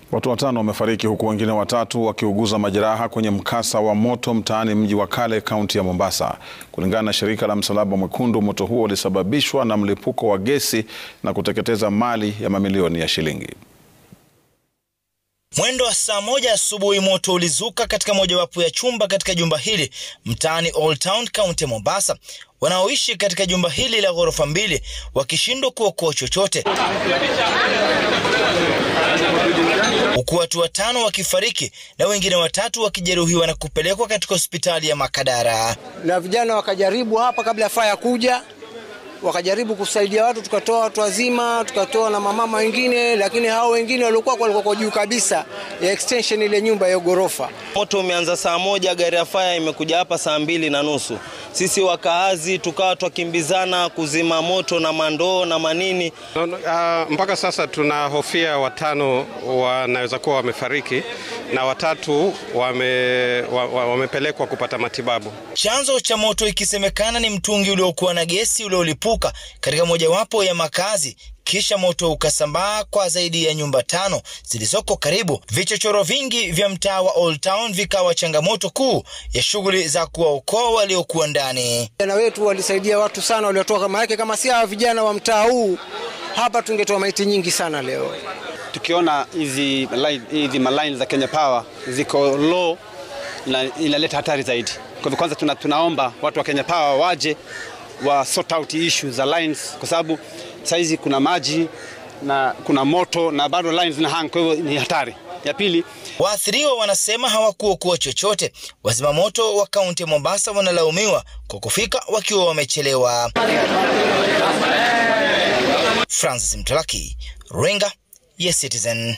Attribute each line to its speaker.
Speaker 1: Watu watano wamefariki huku wengine watatu wakiuguza majeraha kwenye mkasa wa moto mtaani mji wa kale kaunti ya Mombasa. Kulingana na shirika la Msalaba Mwekundu, moto huo ulisababishwa na mlipuko wa gesi na kuteketeza mali ya mamilioni ya shilingi.
Speaker 2: Mwendo wa saa moja asubuhi moto ulizuka katika mojawapo ya chumba katika jumba hili mtaani Old Town kaunti ya Mombasa. Wanaoishi katika jumba hili la ghorofa mbili wakishindwa kuokoa chochote, huku watu watano wakifariki na wengine watatu wakijeruhiwa na kupelekwa katika hospitali ya Makadara.
Speaker 3: Na vijana wakajaribu hapa kabla ya faya kuja wakajaribu kusaidia watu, tukatoa watu wazima, tukatoa na mamama wengine, lakini hao wengine waliokuwa walikuwa juu kabisa ya extension ile nyumba ya ghorofa.
Speaker 4: Moto umeanza saa moja, gari ya faya imekuja hapa saa mbili na nusu. Sisi wakaazi tukawa twakimbizana kuzima moto na mandoo na manini.
Speaker 5: Uh, mpaka sasa tunahofia watano wanaweza kuwa wamefariki na watatu wame, wamepelekwa kupata matibabu.
Speaker 2: Chanzo cha moto ikisemekana ni mtungi uliokuwa na gesi uliolipuka katika mojawapo ya makazi kisha moto ukasambaa kwa zaidi ya nyumba tano zilizoko karibu. Vichochoro vingi vya mtaa wa Old Town vikawa changamoto kuu ya shughuli za kuwaokoa waliokuwa ndani.
Speaker 3: Vijana wetu walisaidia watu sana waliotoka, kama yake kama si hawa vijana wa mtaa huu hapa tungetoa maiti nyingi sana leo.
Speaker 6: Tukiona hizi hizi maline za Kenya Power ziko low na inaleta hatari zaidi. Kwa hivyo kwanza tuna, tunaomba watu wa Kenya Power waje wa sort out issue za lines kwa sababu saizi kuna maji na kuna moto na bado lines zina hang, kwa hivyo ni hatari. Ya pili,
Speaker 2: waathiriwa wanasema hawakuokoa chochote. Wazima moto wa kaunti ya Mombasa wanalaumiwa kwa kufika wakiwa wamechelewa. Francis Mtalaki, Runinga ya Citizen.